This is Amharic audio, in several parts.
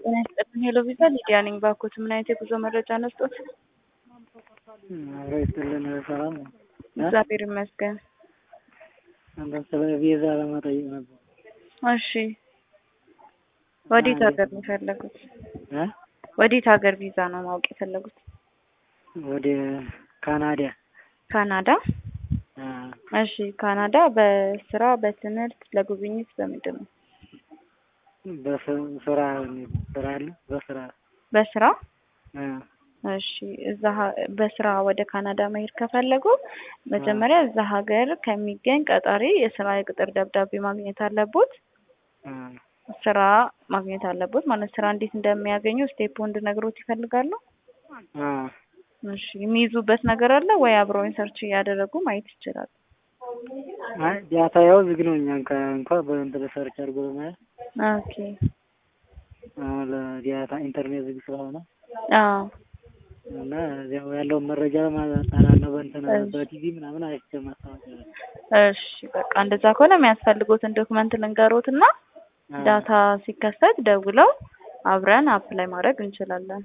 ጤና ይስጥልኝ ሄሎ ቪዛ ሊዲያ ነኝ። ባኮት ምን አይነት የጉዞ መረጃ ነስጦት? አብሮ ይስጥልን ሰላም ነው። እግዚአብሔር ይመስገን። አንተ ስለ ቪዛ ለመጠየቅ ነበር። እሺ ወዴት ሀገር ነው የፈለጉት? እ ወዴት ሀገር ቪዛ ነው ማወቅ የፈለጉት? ወደ ካናዳ ካናዳ። አ፣ እሺ ካናዳ በስራ በትምህርት ለጉብኝት በምንድን ነው? በስ- ስራ ስራ አለ በስራ በስራ አ፣ እሺ እዛ ሀ- በስራ ወደ ካናዳ መሄድ ከፈለጉ መጀመሪያ እዛ ሀገር ከሚገኝ ቀጣሪ የስራ የቅጥር ደብዳቤ ማግኘት አለቦት። አ፣ ስራ ማግኘት አለቦት ማለት ስራ እንዴት እንደሚያገኙ ስቴፕ እንድነግሮት ይፈልጋሉ? አ፣ እሺ የሚይዙበት ነገር አለ ወይ? አብረውኝ ሰርች እያደረጉ ማየት ይችላል። አይ ዳታ ያው ዝግ ነው። እኛ እንኳ እንኳ በእንትን ሰርች አድርጎ ለማየት ኦኬ አሁን ለዳታ ኢንተርኔት ዝግ ስለሆነ አዎ እና ያው ያለውን መረጃ ለማጣራለሁ በእንትን እሺ። በቲቪ ምናምን አይቼ ማስታወቂያ እሺ በቃ እንደዛ ከሆነ የሚያስፈልጉትን ዶክመንት ልንገሮት እና አ፣ ዳታ ሲከፈት ደውለው አብረን አፕላይ ማድረግ እንችላለን።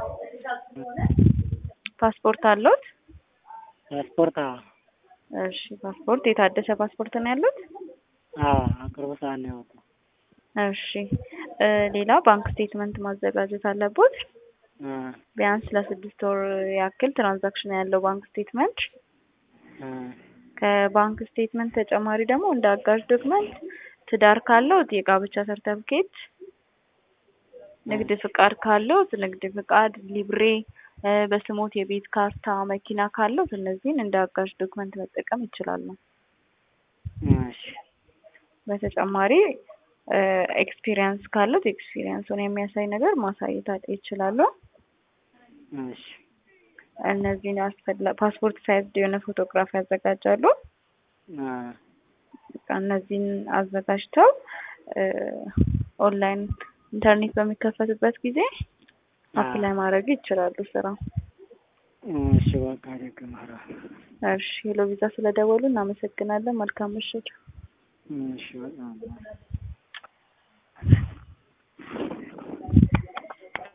ፓስፖርት አለዎት? ፓስፖርት አዎ እሺ ፓስፖርት የታደሰ ፓስፖርት ነው ያሉት? አዎ ቅርብ ሰዓት ነው ያወጣው። እሺ እ ሌላ ባንክ ስቴትመንት ማዘጋጀት አለቦት። አ፣ ቢያንስ ለስድስት ወር ያክል ትራንዛክሽን ያለው ባንክ ስቴትመንት። አ፣ ከባንክ ስቴትመንት ተጨማሪ ደግሞ እንደ አጋዥ ዶክመንት ትዳር ካለው የጋብቻ ሰርተፍኬት፣ ንግድ ፍቃድ ካለው ንግድ ፍቃድ፣ ሊብሬ እ በስሞት የቤት ካርታ፣ መኪና ካለው እነዚህን እንደ አጋዥ ዶክመንት መጠቀም ይችላሉ። እሺ በተጨማሪ ኤክስፒሪየንስ ካሉት ኤክስፒሪየንሱን የሚያሳይ ነገር ማሳየት አጥ- ይችላሉ። እሺ እነዚህን ያስፈላ ፓስፖርት ሳይዝ የሆነ ፎቶግራፍ ያዘጋጃሉ። አ፣ በቃ እነዚህን አዘጋጅተው እ ኦንላይን ኢንተርኔት በሚከፈትበት ጊዜ አፕላይ ማድረግ ይችላሉ ስራ። እሺ በቃ ደግመራ እሺ ሄሎ ቪዛ ስለደወሉ እናመሰግናለን። መልካም ምሽት። እሺ በጣም